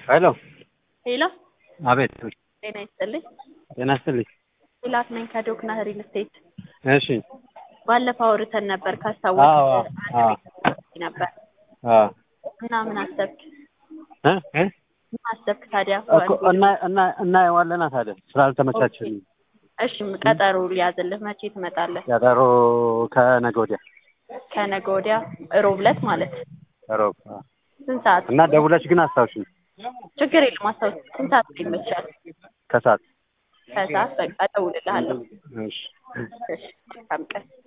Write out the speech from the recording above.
ሄሎ ሄሎ አቤት ጤና ይስጥልኝ። ጤና ይስጥልኝ ሚላት ነኝ ከዶክና ሪል ስቴት። እሺ ባለፈው አውርተን ነበር ካስታወስ አዎ አዎ ነበር አዎ እና ምን አሰብክ? እ እ ምን አሰብክ ታዲያ? እኮ እና እና እናየዋለና ታዲያ ስላልተመቻቸልኝ እሺ ቀጠሮ ሊያዝልህ መቼ ትመጣለህ? ቀጠሮ ከነገ ወዲያ ከነገ ወዲያ ሮብ ዕለት ማለት ሮብ አዎ። ስንት ሰዓት? እና ደውለሽ ግን አስታውሽኝ ችግር የለም አስታውስ። ስንት ሰዓት ይመቻል? ከሰዓት ከሰዓት በቃ እደውልልሃለሁ። እሺ እሺ መልካም ቀን